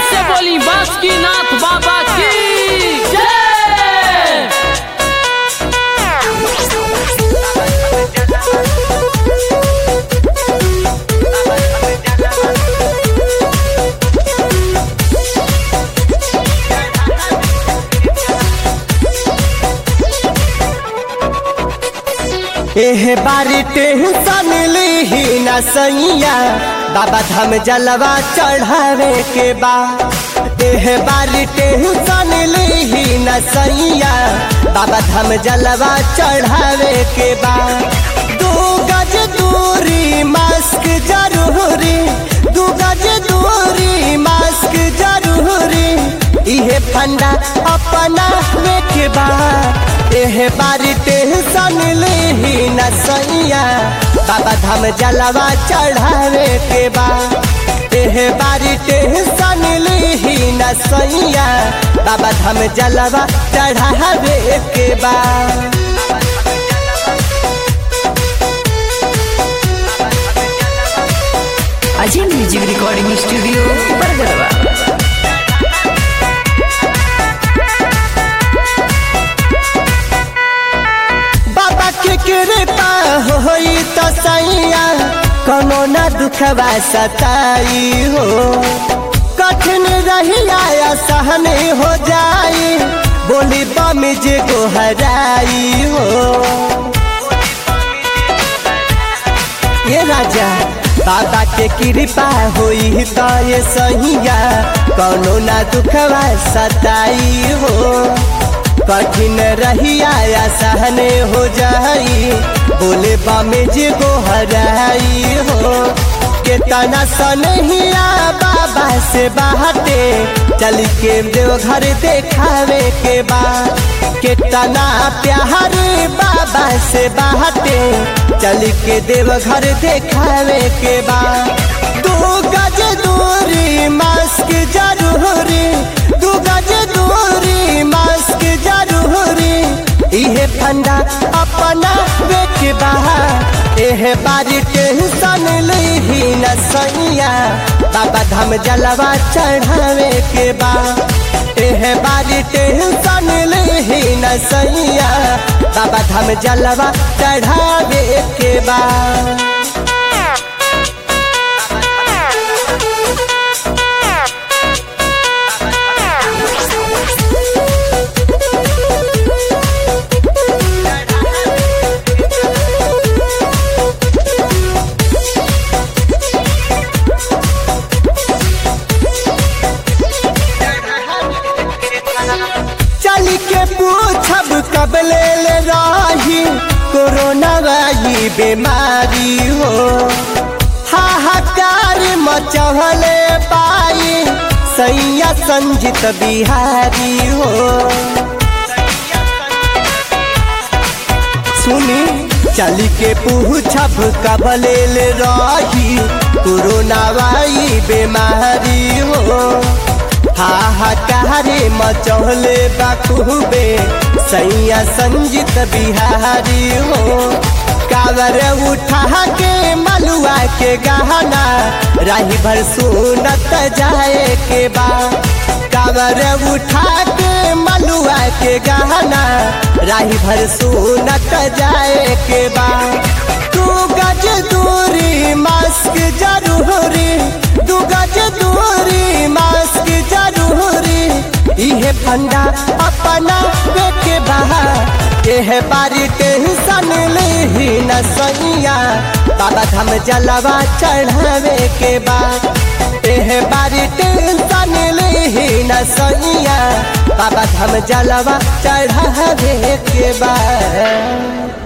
से बोली बासुकीनाथ बाबा की जय एह बारी टेंशन लीही न सैया बाबा धाम जलवा चढ़ावे के बा एह बारी टेंशन लीही न सैया बाबा धाम जलवा चढ़ावे के बा दू गज दूरी मास्क जरूरी दू गज दूरी मास्क जरूरी इहे फंडा अपना के बा एह बारी टेंशन लीही न सैया बाबा धाम जलवा चढ़ावे के बा एह बारी टेंशन लीही न सैया बाबा धाम जलवा चढ़ावे के बा अजय म्यूजिक रिकॉर्डिंग स्टूडियो बरगरवा बाबा के कृपा होई तो सैया कोनो न दुखवा सताई हो कठिन रहिया या सहन हो जाई बोली बम जे गोहराई हो ये राजा बाबा के कृपा होई तो ये सहिया कोनो ना दुखवा सताई हो कठिन रहिया या सहने हो जाई बोले बामे जे गो हराई हो केतना सनहिया बाबा से बाहटे चल के देव घर देखावे के बा केतना प्यार बाबा से बाहटे चल के देव घर देखावे के बा दू गज दूरी मास्क जरूरी दू गज दूरी मास्क जरूरी इहे फंडा अपना बेच बहा एह बारी टेंशन लीही न सैया बाबा धाम जलवा चढ़ावे के बा एह बारी टेंशन लीही न सैया बाबा धाम जलवा चढ़ावे के बा चल के पूछब कब ले ले रही कोरोना वाली बीमारी हो हाहाकार मचहले पाई सैया संजित बिहारी हो सुनी चल के पूछब कब ले ले रही कोरोना वाली बीमारी हो हाहाकारे मचौले बाखूबे सैया संजित बिहारी हो कावर उठा के मलुआ के गहना राही भर सुनत जाए के बा कावर उठा के मलुआ के गहना राही भर सुनत जाए के बा तू गज दूरी मास्क जरूरी दू गज दूरी मास्क जरूरी इहे फंडा अपना बेके बहा एह बारी टेंशन लीही न सैया बाबा धाम जलवा चढ़ावे के बा एह बारी टेंशन लीही न सैया बाबा धाम जलवा चढ़ावे के बा